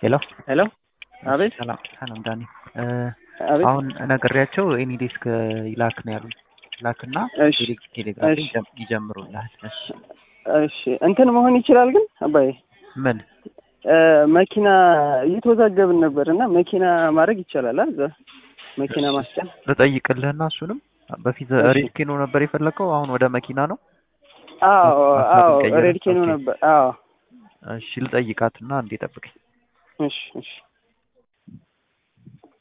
ሄሎ ሄሎ አቤት ሰላም ሰላም ዳኒ አቤት አሁን ነግሬያቸው ኤኒ ዴስክ ይላክ ነው ያሉኝ ላክና እሺ ቴሌ- ቴሌግራም ላይ እሺ። ይጀም- ይጀምሩልሃል እሺ እሺ እንትን መሆን ይችላል ግን አባዬ ምን እ፣ መኪና እየተወዛገብን ነበር እና መኪና ማድረግ ይቻላል አ እዛ መኪና ማስጫን ልጠይቅልህና እሱንም በፊት እሺ። ሬድ ኬኖ ነበር የፈለከው አሁን ወደ መኪና ነው አዎ ሀሳብ አዎ ቀየረ? ሬድ ኬኖ ኦኬ። ነበር አዎ እሺ ልጠይቃትና እንዴ ጠብቀኝ እሺ እሺ